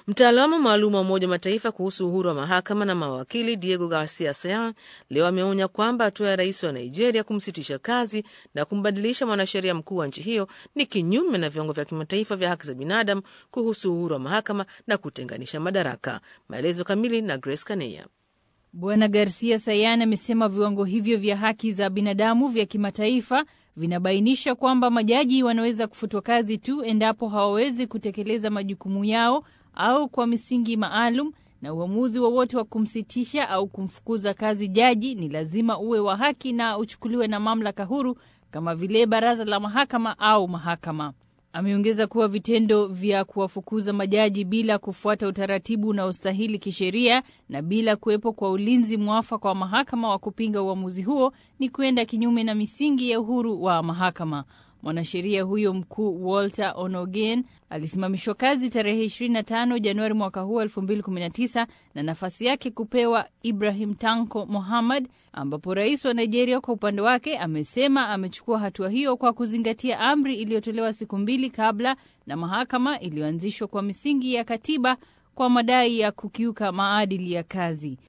Mtaalamu maalum wa Umoja wa Mataifa kuhusu uhuru wa mahakama na mawakili Diego Garcia Sayan leo ameonya kwamba hatua ya rais wa Nigeria kumsitisha kazi na kumbadilisha mwanasheria mkuu wa nchi hiyo ni kinyume na viwango vya kimataifa vya haki za binadamu kuhusu uhuru wa mahakama na kutenganisha madaraka. Maelezo kamili na Grace Kaneya. Bwana Garcia Sayan amesema viwango hivyo vya haki za binadamu vya kimataifa vinabainisha kwamba majaji wanaweza kufutwa kazi tu endapo hawawezi kutekeleza majukumu yao au kwa misingi maalum, na uamuzi wowote wa, wa kumsitisha au kumfukuza kazi jaji ni lazima uwe wa haki na uchukuliwe na mamlaka huru kama vile baraza la mahakama au mahakama. Ameongeza kuwa vitendo vya kuwafukuza majaji bila kufuata utaratibu unaostahili kisheria na bila kuwepo kwa ulinzi mwafaka wa mahakama wa kupinga uamuzi huo ni kwenda kinyume na misingi ya uhuru wa mahakama. Mwanasheria huyo mkuu Walter Onogen alisimamishwa kazi tarehe 25 Januari mwaka huu 2019 na nafasi yake kupewa Ibrahim Tanko Mohammad, ambapo rais wa Nigeria kwa upande wake amesema amechukua hatua hiyo kwa kuzingatia amri iliyotolewa siku mbili kabla na mahakama iliyoanzishwa kwa misingi ya katiba kwa madai ya kukiuka maadili ya kazi.